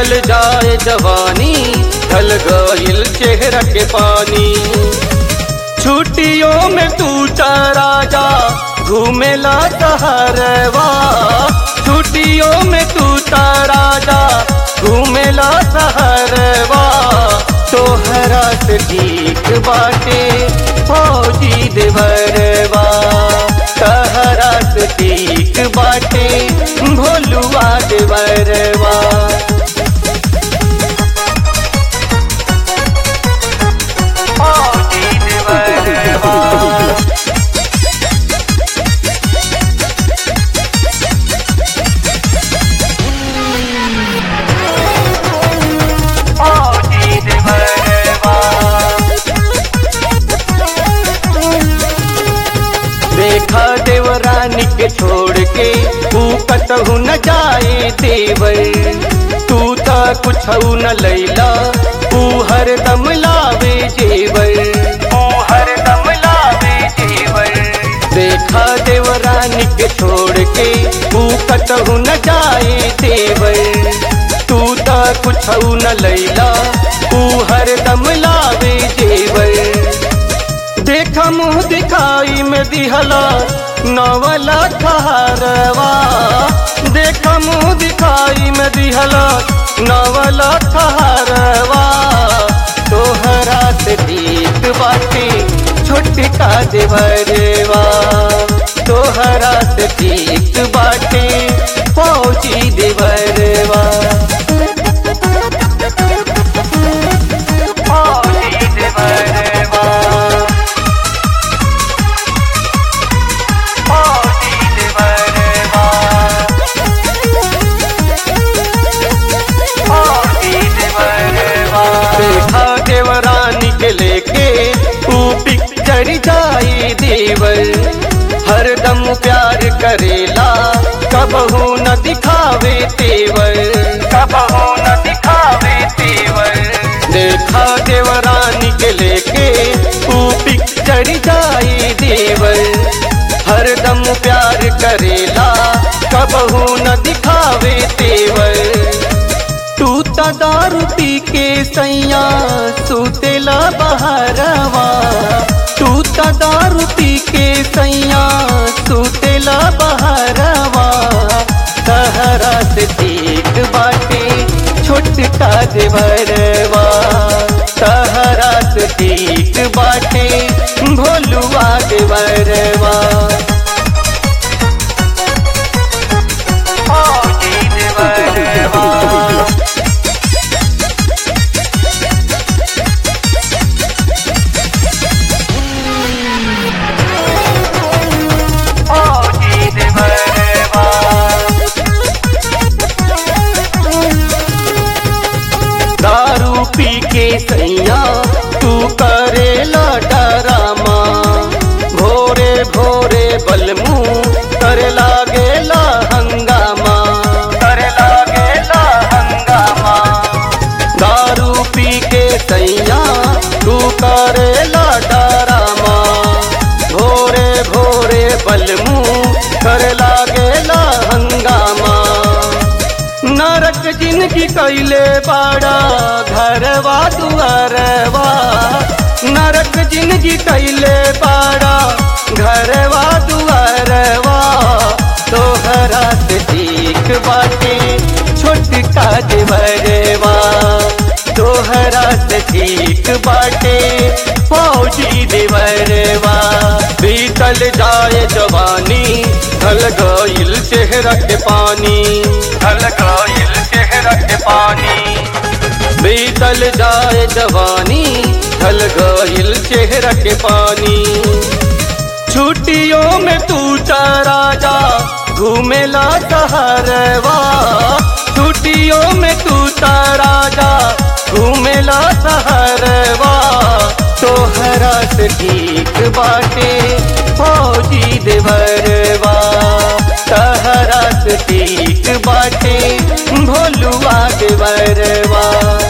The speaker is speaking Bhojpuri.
बीतल जाए जवानी ढल गइल चेहरा के पानी छुट्टियों में तू चारा जा घूमेला सहरवा छुट्टियों में तू तारा जा घूमेला सहरवा तोहरा से ठीक बाटे फौजी देवरवा तहरा से ठीक बाटे भोलुआ देवरवा फौजी देवरवा फौजी देवरवा देखा देवरानी के छोड़ के तू कतहु न जाए देवर तू त कुछ न लैला तू हरदम लावे जेवर तू हरदम लावे जेवर देखा देवरानी के छोड़ के तू कतहु न जाए देवर तू त कुछ न लैला तू हरदम लावे जेवर देखा मुँह दिखाई में दिहला नवला ठहरवा देखा मुँह दिखाई में दिहला नवला ठहरवा तोहरा से ठीक बाटे छोटका देवरवा तोहरा से ठीक बाटे फौजी देवरवा फौजी देवरवा फौजी देवरवा फौजी देवरवा देखा देवरानी के लेके तू पिक्चर जाई देवर हरदम प्यार करेला कबहू न दिखावे तेवर कबहू न दिखावे तेवर देखा देवरानी के लेके तू पिक्चर जाई देवर हरदम प्यार करेला कबहू न दिखावे तेवर तू त दारू पी के सैया सुतेला बहरवा तू त दारू पी के सैया सुतेला बहरवा सहरा से ठीक बाटे छोटका देवरवा सहरा से ठीक बाटे भोलुआ देवरवा फौजी देवरवा फौजी देवरवा दारू पी के सैया तू करेला डरामा भोरे भोरे बलमू करे लागेला हंगामा करे लागेला हंगामा दारू पी के सैया तू करेला डरामा भोरे भोरे बलमू करे लागेला हंगामा नरक जिनकी कैले बाड़ा घरवा दुआरवा नरक जिनकी कैले बाड़ा घरवा दुआरवा तोहरा से ठीक बाटे छोटका देवरवा तोहरा से ठीक बाटे फौजी देवरवा बीतल जाए जवानी ढल गइल चेहरा के पानी ढल गइल चेहरा के पानी बीतल जाए जवानी ढल गइल चेहरा के पानी छुट्टियों में तू चारा जा घूमेला सहरवा छुट्टियों में तू तारा जा घूमेला सहरवा तोहरा से ठीक बाटे फौजी देवरवा तहरा से ठीक बाटे भोलुआ देवरवा